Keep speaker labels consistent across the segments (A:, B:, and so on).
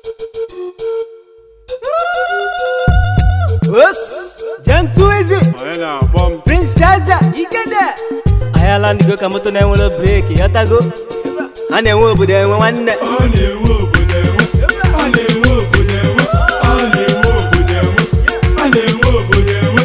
A: Os, Jantuizi,
B: onye na-akpọ m
A: Prinsesa Igede. Anyị ala ndị go ka moto na-enwere breki yọtago a na-enwe obodo enwe nwanne
B: ọ na-enwe obodo enwe a na-enwe obodo enwe a na-enwe obodo enwe a na-enwe obodo enwe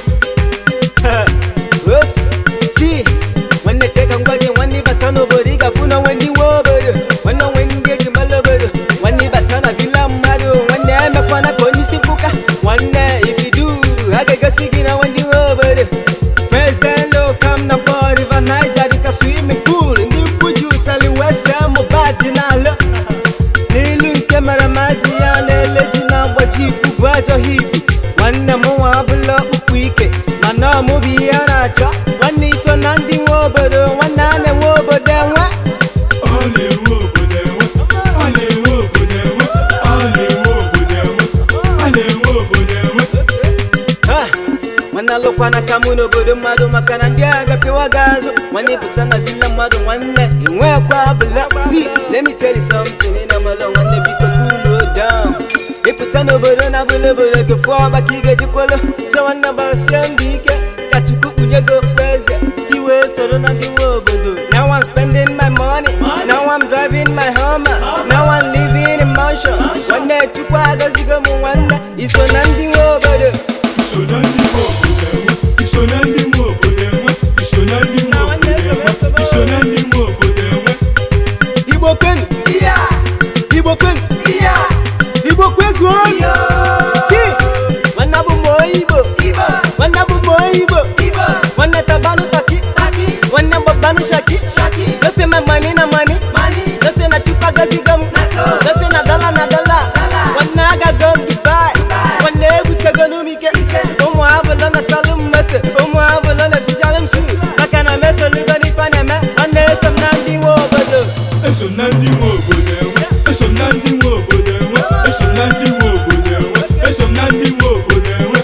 A: Os, si nwanne chee ka ngwa gị nwanne ịbata n'obodo ị ga-afụ na nwe ndị nwe obodo nwanne nwe ndị eji mara obodo nwanne ịbata na villa mmadụ nwanne emekwana ka onye isi mkpụka nwanne ifidu a ga-egosi gị na nwe ndị nwe obodo First and low come na boy river Niger dịka swimming pool ndị mkpuji ụtali wee see mụ baji n'ala n'ilu nke mere maji ya na-ele ji na-agbaji ibu ajọ hipu nwanne m nwa abụla ọkpụkpụ ike mana ọmụbụ ihe a na-achọ nwanne iso na ndị nwe obodo nwanne a na-enwe obodo enwe
B: ọ na-enwe obodo enwe a na-enwe obodo enwe a na-enwe obodo enwe a na-enwe obodo enwe
A: Ha! nwanne alụkwana ka mụ n'obodo mmadụ maka na ndị agha pịwa gị azụ nwanne pụta na villa mmadụ nwanne inwekwa abụla si let me tell you something ị na-amalụ nwanne biko cool down ịpụta n'obodo na abụla obodo kefu ọgba ka ị ga-ejikwolo so nwanne gbasie mbọ ike ka chukwu kpunye gị okpu eze ka i wee soro na ndị nwe obodo now I'm spending my money now I'm driving my Hummer now I'm living in mansion nwanne chukwu agọzigo m nwanne iso na ndị nwe obodo
B: iso na ndị nwe obodo enwe iso na ndị nwe obodo enwe iso na ndị nwe obodo enwe iso na ndị nwe obodo enwe
A: Igbo kwenu Igbo kwenu Igbo kwezuo si nwanne bụ m onye Igbo nwanne bụ m onye Igbo nwanne tabanụ taki nwanne gbabanụ shaki dose ma mani na mani dose na chukwu agọzigo m dose na dọla na dọla nwanne agago m Dubai nwanne ebutego m ike ụmụ abụlọ na salụ m moto ụmụ abụlọ na fichalụ m shu maka na mesolugo n'ife na-eme nwanne eso m na ndị nwe obodo
B: eso m na ndị nwe obodo enwe eso m na ndị nwe obodo enwe eso m na ndị nwe obodo enwe eso m na ndị nwe obodo enwe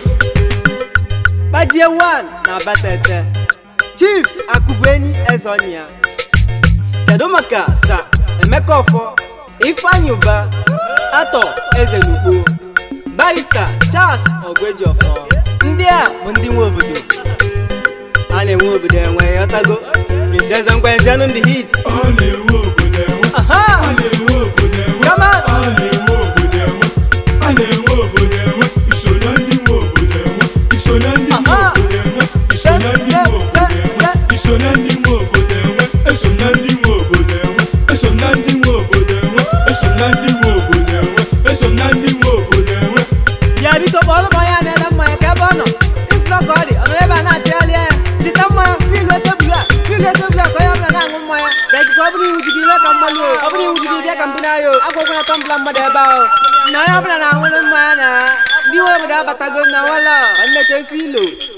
A: Gbajie one na Abatete Chief Akụbuenyi Ezonia Kedu maka Sa Emeka Ọfọ Ifeanyi Uba Atọ Eze Nugbo Barrister Charles Ogwejiọfọ ndị a bụ ndị nwe obodo a na-enwe obodo enwe yọtago Princess Ngwenzianụ ndị hit
B: ọ na-enwe obodo enwe
A: Aha!
B: a na-enwe obodo enwe
A: Come on!
B: a na-enwe obodo enwe a na-enwe obodo enwe iso na ndị nwe obodo enwe iso na ndị nwe
A: Aha!
B: obodo enwe iso na ndị nwe obodo enwe iso na ndị nwe obodo enwe eso na ndị nwe obodo enwe eso na ndị nwe obodo enwe eso na ndị nwe obodo enwe eso na ndị nwe obodo enwe
A: bịa biko kpọọrọ m onye a na-ele mmanya ka ebe ọ nọ ifụlọ ka ọ dị ọ nọ ebe a na-achịgharị anya chita mmanya filu tebụl a filu tebụl a ka onye ọbụla na-aṅụ mmanya bịa ikuku ọ bụrụ iwu ji gị ime ka mmalụ o ọ bụrụ iwu ji gị bịa ka mbụ n'ahịa o agwagwana tọmbụla mmadụ ebe ahụ na onye ọbụla na-aṅụrụ mmanya na ndị nwe obodo abatago na nwala nwanne ka efe ilo